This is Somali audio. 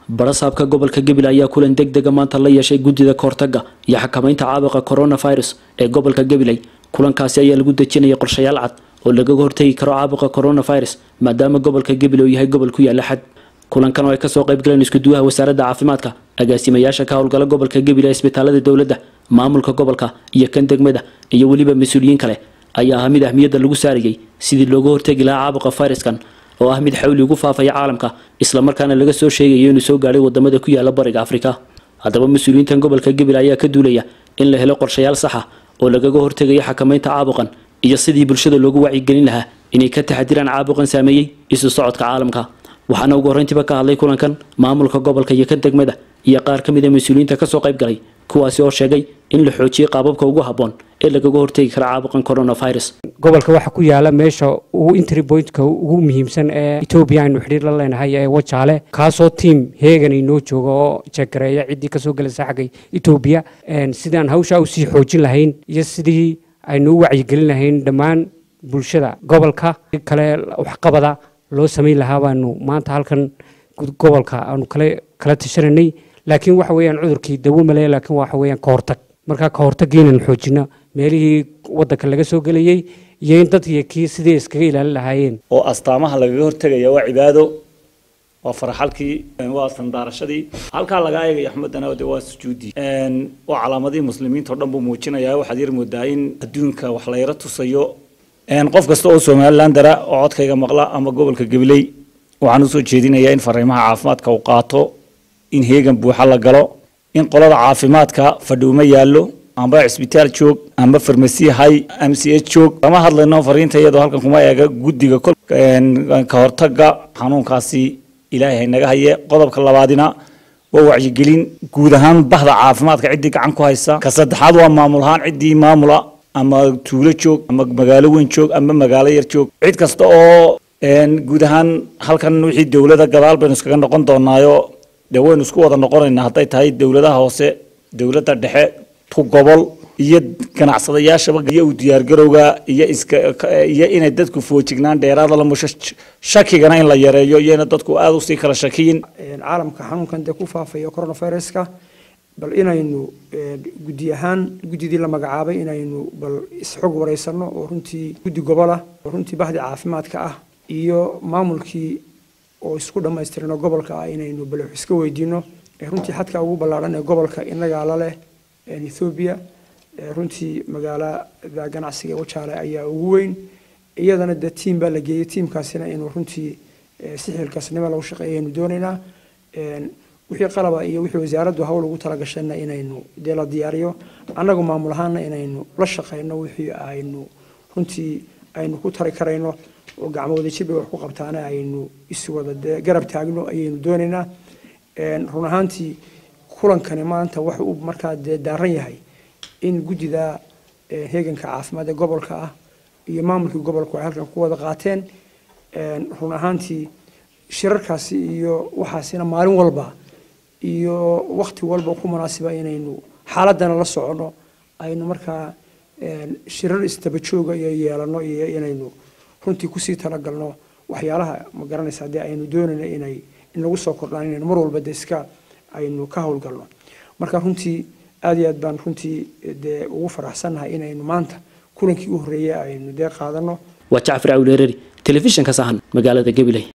barasaabka gobolka gabiley ayaa kulan deg dega maanta la yeeshay guddida kahortaga iyo xakamaynta caabuqa coronavirus ee gobolka gabiley kulankaasi ayaa lagu dejinayay qorshayaal cad oo lagaga hortegi karo caabuqa coronavirus maadaama gobolka gabiley uu yahay gobol ku yaala xad kulankan oo ay kasoo qayb galeen iskuduwaha wasaaradda caafimaadka agaasimayaasha ka howlgala gobolka gabiley isbitaalada dowladda maamulka gobolka iyo kan degmada iyo weliba mas-uuliyiin kale ayaa ahaa mid ahmiyadda lagu saarayay sidii looga hortegi lahaa caabuqa fayraskan oo ah mid xawli ugu faafaya caalamka islamarkaana laga soo sheegayo inuu soo gaadhay wadamada ku yaala bariga afrika haddaba mas-uuliyiintan gobolka gabiley ayaa ka duulaya in la helo qorshayaal saxa oo lagaga hortegayo xakamaynta caabuqan iyo sidii bulshada loogu wacyigelin lahaa inay ka taxadiraan caabuqan saameeyey isu socodka caalamka waxaana ugu horreyntiiba ka hadlay kulankan maamulka gobolka iyo kan degmada iyo qaar ka mid a mas-uuliyiinta kasoo qayb galay kuwaasi oo sheegay in la xoojiyey qaababka ugu habboon ee lagaga hortegi kara caabuqan coronavirus gobolka waxaa ku yaala meesha ugu intry pointka ugu muhiimsan ee etoobiya aynu xidhiir la leenahay ee wajaale kaasoo tiam heegan inoo jooga oo jegareeya ciddii kasoo gelaysa xagga etoobiya sidaan hawshaa usii xoojin lahayn iyo sidii aynu u wacyigelin lahayn dhammaan bulshada gobolka kale waxqabada loo samayn lahaa baanu maanta halkan gobolka aanu kale kala tashananay laakiin waxa weeyaan cudurkii dawo male laakiin waxa weeyaan ka hortag markaa ka hortagii inaynu xoojino meelihii waddanka laga soo gelayey iyo in dadkii kii sidii iskaga ilaalin lahaayeen oo astaamaha lagaga hortegaya waa cibaado waa faraxalkii waa sandaarashadii halkaa laga eegaya axmedana de waa sujuudi waa calaamadihii muslimiinta oo dhan buu muujinayaa waxaad yar moodaa in adduunka wax la yaro tusayo qof kasta oo somalilan dara oo codkayga maqla ama gobolka gabiley waxaan usoo jeedinayaa in fariimaha caafimaadka uu qaato in heegan buuxa la galo in qolada caafimaadka fadhiuma yaallo amba cisbitaal joog amba farmasi hay m c h joog kama hadlayno fariinta iyadoo halkan kuma eega guddiga ka hortaga xanuunkaasi ilaahay haynaga haye qodobka labaadina waa wacyigelin guud ahaan bahda caafimaadka ciddii gacan ku haysa ka saddexaad waa maamul ahaan ciddii maamula ama tuulo joog ama magaalo weyn joog ama magaalo yar joog cid kasta oo guud ahaan halkan wixii dowlada gadaal baynu iskaga noqon doonaayo dee waynu isku wada noqonaynaa hadday tahay dowladaha hoose dowladda dhexe tu gobol iyo ganacsadayaashaba iyo u diyaargarowga iyo iska iyo inay dadku foojignaan dheeraada la musho shakigana in la yareeyo iyo ina dadku aada usii kala shakiyin caalamka xanuunkan dee ku faafaya coronaviruska bal inaynu guddi ahaan guddidii la magacaabay inaynu bal isxog wareysano oo runtii guddi gobol ah oo runtii bahdii caafimaadka ah iyo maamulkii oo isku dhammaystirano gobolka ah inaynu bal wax iska weydiino runtii xadka ugu ballaadhan ee gobolka inagaa la leh ethoobiya runtii magaalada ganacsiga wajaale ayaa ugu weyn iyadana dee tiim baa la geeyey tiimkaasina inuu runtii si xilkaasnimo lagu shaqeeya aynu doonaynaa wixii qalaba iyo wixii wasaaraddu hawl ugu talagashayna inaynu dee la diyaariyo annagu maamul ahaana inaynu la shaqeyno wixii aynu runtii aynu ku tari karayno oo gacmo wadajir bay wax ku qabtaana aynu iswada dee garab taagno ayaynu doonaynaa run ahaantii kulankani maanta waxa uu markaa dee daaran yahay in guddida heeganka caafimaad ee gobolka ah iyo maamulkii gobolku ay halkan ku wada qaateen run ahaantii shirarkaasi iyo waxaasina maalin walba iyo wakti walba ku munaasiba inaynu xaaladana la socono aynu markaa shirar istabajooga iyo yeelano iyo inaynu runtii kusii talagalno waxyaalaha ma garanaysa haddii aynu doonayno inay inagu soo kordhaan inaynu mar walba de iska aynu ka howlgalno marka runtii aada iyo aad baan runtii dee ugu faraxsannahay inaynu maanta kulankii u horreeyay aynu dee qaadano waa jacfar awleerari telefishinka sahan magaalada gabiley